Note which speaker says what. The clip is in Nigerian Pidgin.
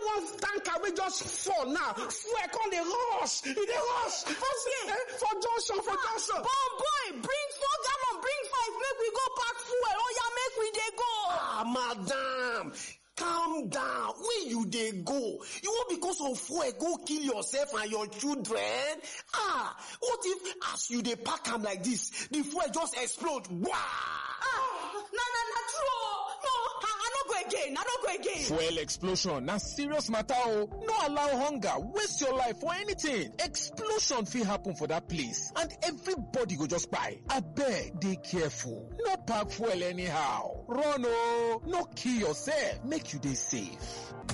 Speaker 1: one tanker wey just fall now fuel come dey rush e dey rush for
Speaker 2: Okay.
Speaker 1: eh, for junction for junction.
Speaker 2: Bon boy, bring four gallon, bring five, make we go pack fuel. Oh yeah, make we dey go.
Speaker 1: ah madam calm down where you dey go you wan because of fuel go kill yourself and your children ah what if as you dey pack am like this the fuel just explode wah.
Speaker 2: Ah, na na na true. oh. No, I, I no go again. I no go again.
Speaker 3: Fuel explosion na serious matter o. No allow hunger waste your life for anything. Explosion fit happen for that place and everybody go just kpai. Abeg dey careful. No pack fuel anyhow. Run o. No kill yourself. Make you dey safe.